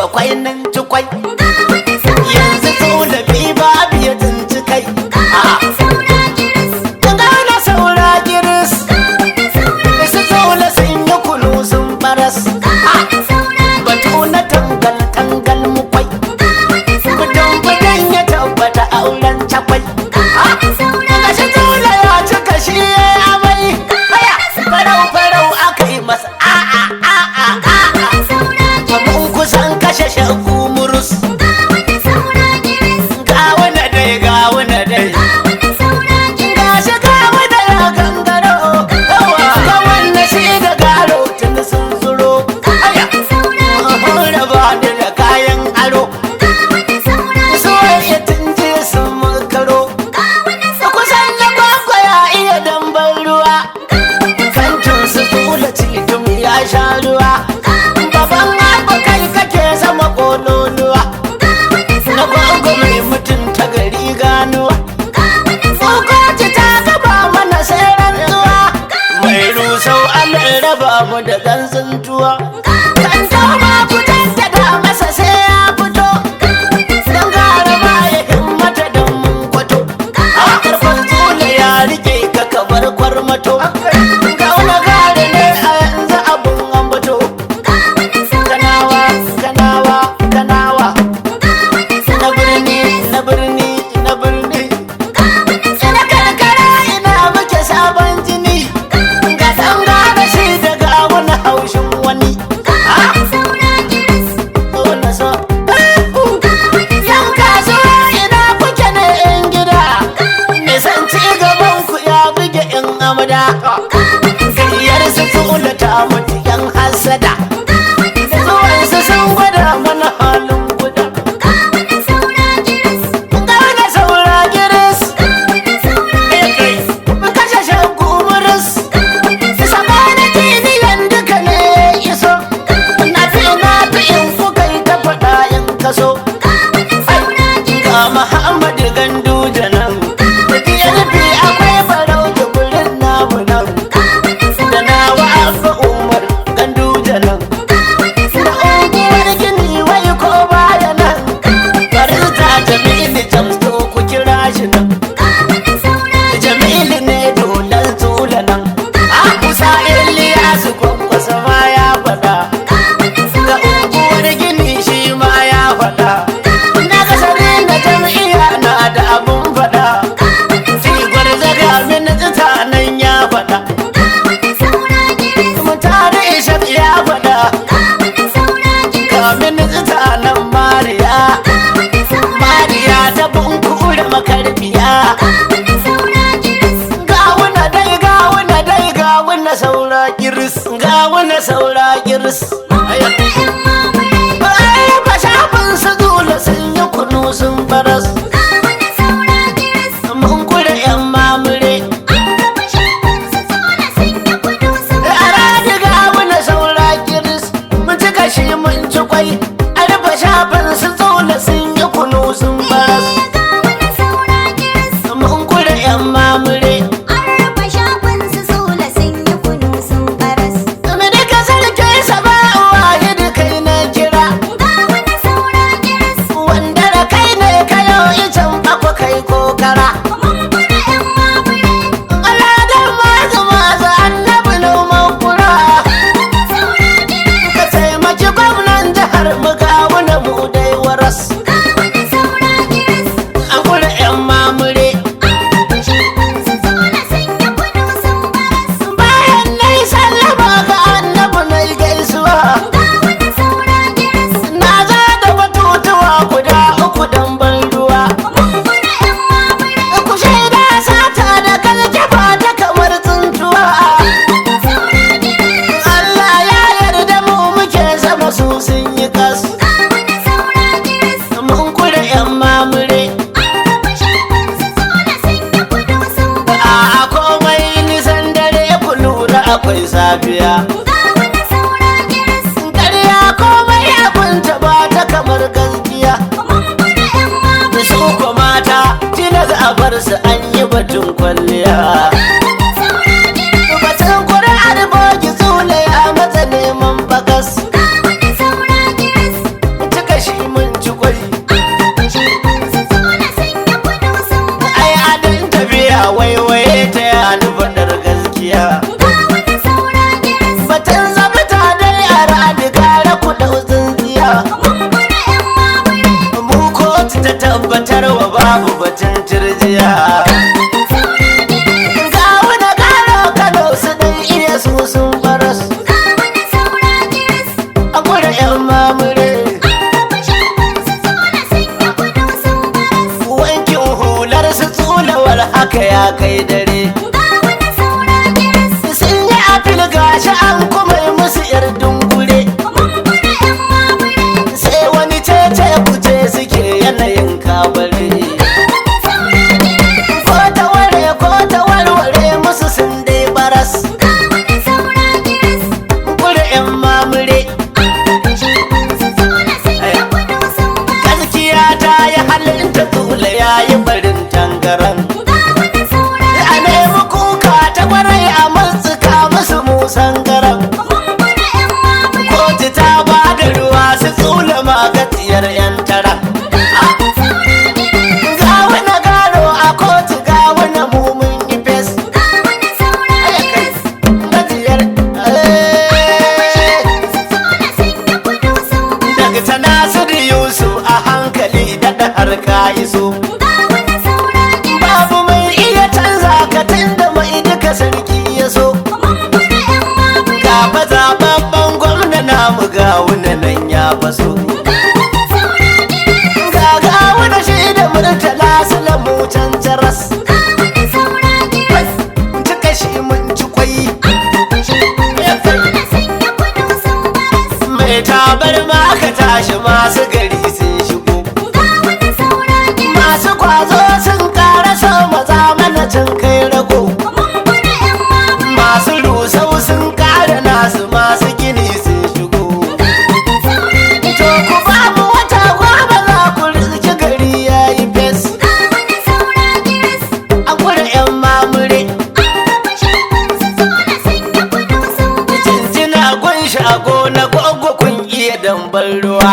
bakwai nan cikwai yanzu tsula bi babu ya tunci kai a gana saura giris su tsula sun yi kunu sun baras batu na tangal tangal mukwai mutum gudan ya tabbata auren cakwai gashi tsula ya cika shi ya amai haya farau farau aka yi masa a'a a'a a'a mun kusan kashe shagu murus gawuna dai gawuna dai gashi gawuna ya gangaro yawa gawan na shi da garo tun sun zuro aya raba ni da kayan aro soyayya tun je sun makaro kusan na kwakwa ya iya dambar ruwa kantin su tula cikin ya sha ruwa baban abu kai kake sama kololuwa na gwagwa mai mutunta gari ganuwa Tsokoci ta gaba mana sai rantsuwa mai rusau Allah raba mu da gansuntuwa kan toma ku da masa sai ya fito don gara ma ya himmata don mun kwato a karfin tsula ya rike ka kabar kwarmato gauna gare ne a yanzu abun ambato kanawa kanawa kanawa na birni na birni na birni na karkara ina muke sabon jini ga san gane shi daga wani haushin wani wani so yan kasuwa ina kuke ne yan gida nisan ci gaban ku ya buge yan amada gayyar su tula ta mutu yan hasada zuwansu sun gwada mana halin guda Gane saura giris kashe shagu muris saba da kiniyan duka ne iso na fi na fi in kuka yi ta faɗa in kaso ga Muhammadu gandu da nan DLP akwai barau da gurin namu nan da nawa abba umar gandu da nan da unguwar gini wai ko baya nan barista jamilu jamsto ku kira shi nan jamilu ne dolan tula nan a kusa iliyasu kwankwasa ma ya faɗa ga unguwar gini shi ma ya faɗa na kasare na jam'iyya na da abun faɗa sigwar zaga min tsita nan ya faɗa mutane ishaq ya faɗa kamin tsita nan mariya mariya ta bunkura makarbiya gawuna dai gawuna dai gawuna saura kiris gawuna saura kiris ai ba shafin su dole sun yi kunu sun baras mun kura yan mamure a radi gawuna saura kiris mun ci kashi mun ci kwai a rufe shafin su dole sun yi kunu sun baras mun kura yan mamure Zama duka sarki saba wahid kai na kira wanda da kai ne kayo icen akwa kai kokara Aladar mazu mazu annabi noman kura ka taimaki gwamnan jihar mu kawuna mu dai waras an kula yan mamure bayan na yi sallama ga annabi na yi gaisuwa na za da batutuwa guda uku don ban ruwa ku shaida sata da kaljafa ta kamar tsuntuwa Allah ya yarda mu muke zama su sun yi kas mun kula yan mamure a komai nisan dare ku lura akwai safiya ƙarya komai abinta ba ta kamar gaskiya su ko mata tilas a bar su an yi batun kwalliya batun kuri'ar bogi zule a matsa neman bakas tafiyar dungure sai wani cece kuce suke yanayin kabare ko ta ware ko ta warware musu sun dai baras kure yan mamure gaskiya ta yi halin ta tula ya yi barin tangaran a nemi kuka ta kwarai a matsuka musu musan garan kotu ta ba da ruwa su tsula magatiyar yan tara ga wani gano a kotu ga wani mumun ifes gajiyar daga ta nasiru yusuf a hankali daɗa har ka iso babu mai iya canza ka da mai duka sarki ya so ga fa zababban gwamna namu ga wani nan ya faso ga ga wani shi da murtala su lamu can jaras cika shi mun ci kwai mai tabar ma ka tashi masu gari sun shigo masu kwazo sun kara so maza mana can kai rago masu rusau sun kara nasu masu gini sun shigo to ku ba mu wata goma za ku rizki gari ya yi fes a kura yan mamure jinjina gun shago na gwaggo kun iya dambar ruwa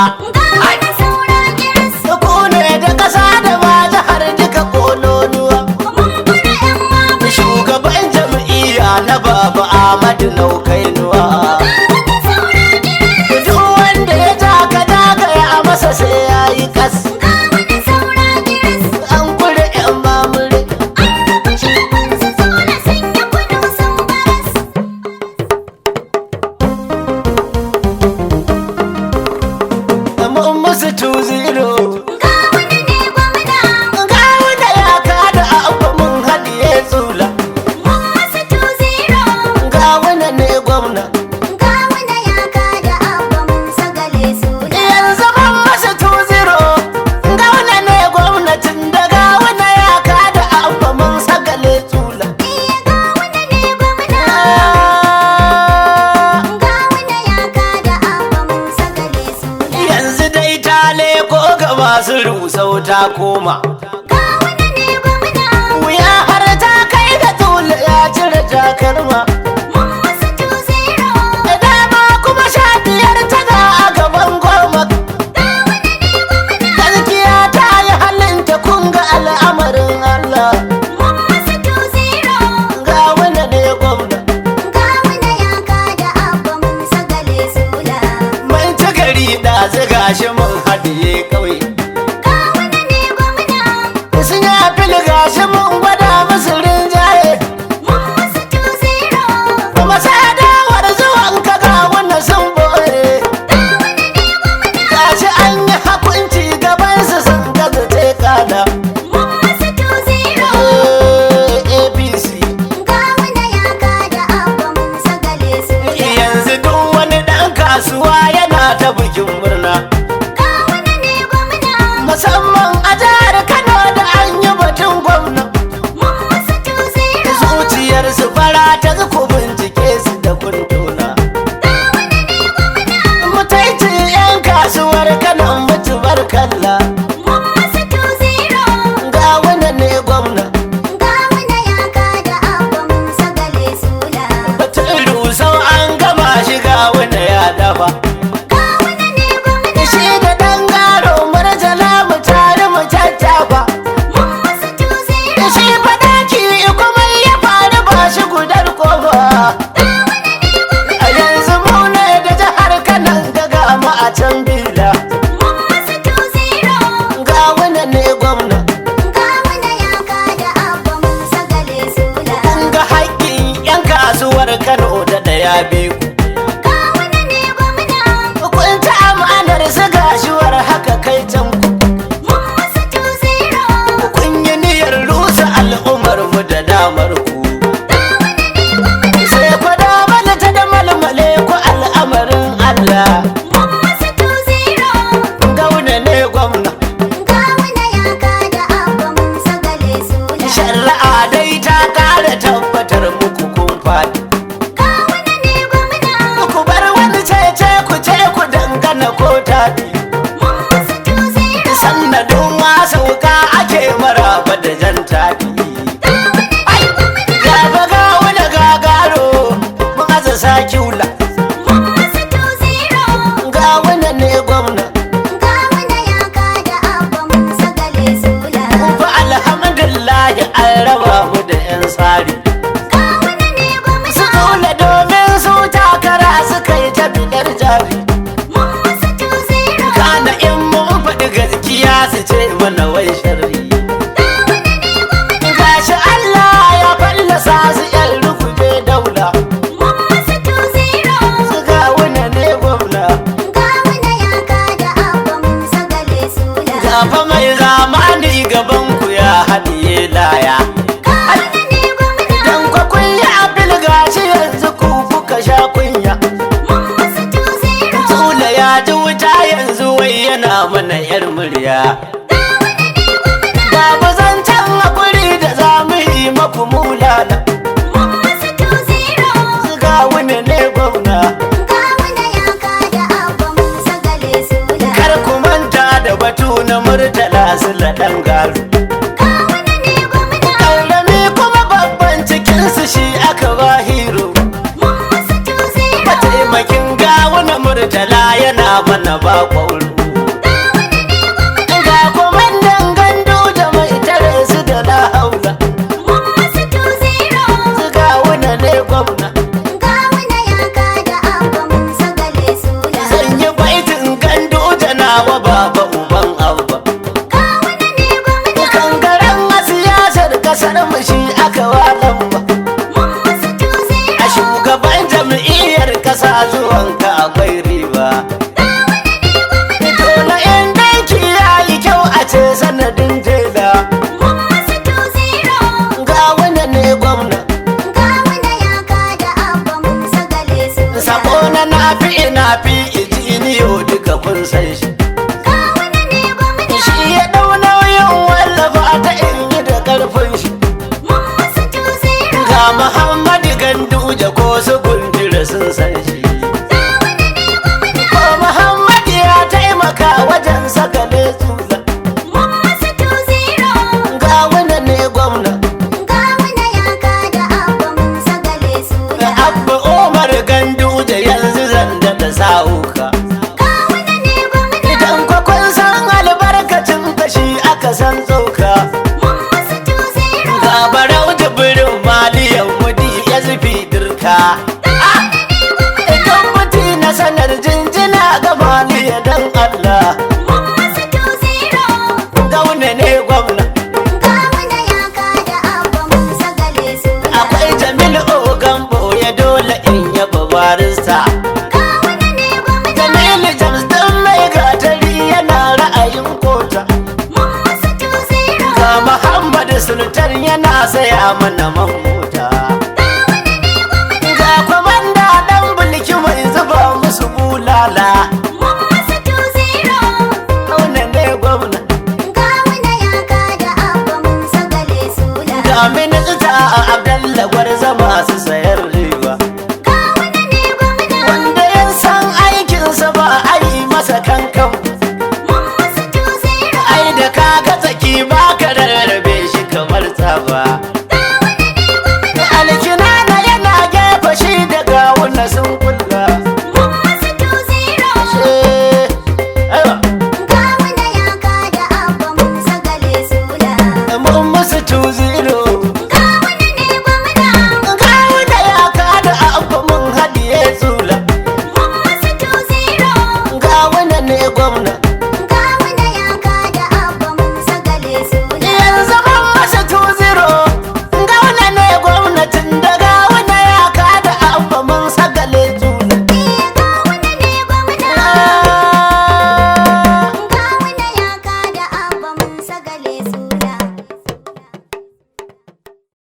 ku ne da ƙasa da ma jihar duka kololuwa shugaban jam'iyya na baba Ahmadu Naukainuwa duk wanda ya ja ka dagaya a masa sai ya yi kas an kure yan mamure mun musu tu zero ga wanda ya kada abu mun haɗiye tsula ga wanda ne gwamna yanzu mun musu tu zero ga wanda ne gwamnatin da ga wanda ya kada abu mun sagale tsula yanzu dai ta leko ga masu rusau ta koma wuya har ta kai da tula ya cire takalma da dama kuma sha biyar tana a gaban goma gaskiya ta yi halinta kun ga al'amarin Allah ga wanda ne gwamna mai ta gari da ziga shi mun haɗiye ƙauye sun yi fil gashi mun gwada musu rinjaye kuma sai dawar zuwan ka ga wanda sun boye gashi an yi hakunci gaban su sun gaza te kada apc yanzu duk wani ɗan kasuwa yana ta bikin murna musamman a jihar kano da an yi batun gwamna zuciyar su fara ta zuku bincike su da kuntuna mutaici yan kasuwar kanan mutuwar kalla ga wani ne gwamna batun rusau an gama shiga wani ya dafa shi da ɗan garo marjala mu tare mu tattafa shi fadaki kuma ya faru ba shi gudar kofa a yanzu mu ne da jihar kanan gaga mu a can bila sauka ake maraba da jan tafi gaba ga wani gagaro mun aza sakiula ga wani ne gwamna fa alhamdulillah an raba mu da yan tsari su kaula domin su takara suka yi ta bidar jari kana in mun faɗi gaskiya su ce mana wai sharri gashi Allah ya fallasa su yan rukuje daula su ga wani ne gwamna gafa mai zamani gaban ku ya haɗiye laya dan kwa kunya abin gashi yanzu ku kuka sha kunya Tula ya ji wuta yanzu wai yana mana yar murya Babu zancen haƙuri da za mu yi maku mulala Ga wani ne gwamna Kar ku manta da batu na murtala su laɗan garu Ƙarami kuma babban cikinsu shi aka ba hero Mataimakin gawo na murtala yana mana ba ƙwauro Ga kwamandan gandu da mai tare su da la haula Su ga wani ne gwamna Zan yi baitin gandu da nawa baba uban abba Kangaren a siyasar kasar mu shi aka walan ba A shugaban jam'iyyar kasa zuwanka akwai riba Dole in danki ya yi kyau a ce sanadin tela Ga wani ne gwamna Sako na nafi ina fi ijiniyo duka kun san shi Shi ya ɗau nauyin wallafa ta in yi da ƙarfin shi Ga Muhammadu Ganduje ko su gundura sun san shi Ko Muhammadu ya taimaka wajen sakale tsula Ga wani ne gwamna Abba Umar Ganduje yanzu zan da sa'uka Idan kwa kun san albarkacin kashi aka san tsoka Ga barau jibirin maliyan mudi ya zufi dirka Idan muti na sanar jinjina ga maliya dan Allah Gauna ne gwamna Akwai Jamilu Ogambo ya dole in yaba barista Jamilu James dan mai gatari yana ra'ayin kota Ga Muhammadu Sultan yana saya mana mamma